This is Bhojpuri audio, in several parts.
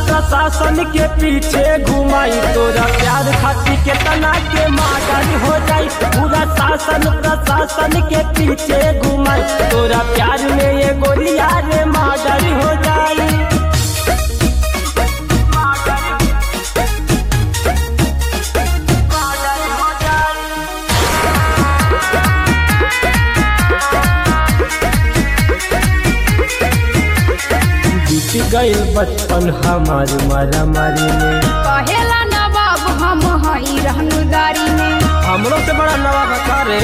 प्रशासन के पीछे घुमाई तोरा प्यार खातिर के तना के माडर हो जाई पूरा शासन प्रशासन के पीछे घुमाई तोरा प्यार में ये गोलिया रे माडर हो जाई बीत गईल बचपन हमार मारा मारी में कहेला नवाब हम हई रहनुदारी में हमरो से बड़ा नवा बता रे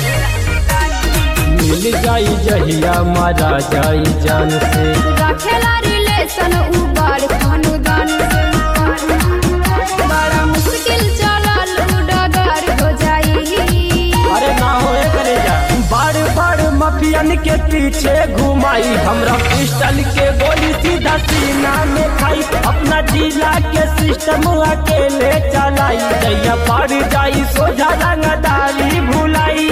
मिल जाई जहिया मारा जाई जान से रखेला रिलेशन उ बड़ खानदान से बड़ा मुश्किल चलल उ डगर हो जाई अरे ना होए करे जा बड़ बड़ मफियन के पीछे घुमाई हमरा पिस्टल के गोली सीधा सीना में खाई अपना जिला के सिस्टम अकेले चलाई जैया पड़ जाई सोझा रंगदारी भुलाई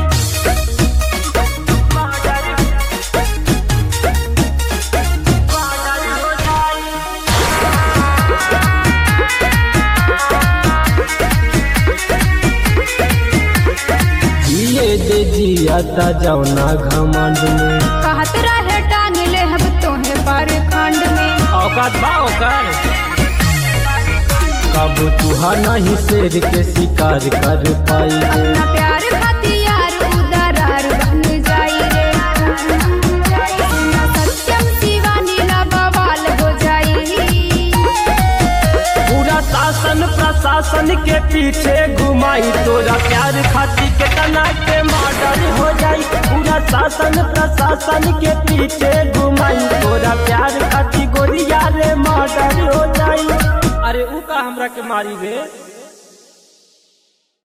जिए दे जिया ता जौना घमंड में कहत रहे टांग ले हम तोहे पर खंड में औकात बा ओकर कब तुहा नहीं शेर के शिकार कर पाई रे अपना प्यार हथियार उदरार बन जाई रे सुना सत्यम शिवानी ला बवाल हो जाई पूरा शासन प्रशासन के पीछे घुमाई तोरा प्यार खातिर के तना के मर्डर हो जाई पूरा शासन प्रशासन के पीछे घुमाई तोरा प्यार खातिर गोरिया रे मर्डर हो जाई अरे ऊ का हमरा के मारी रे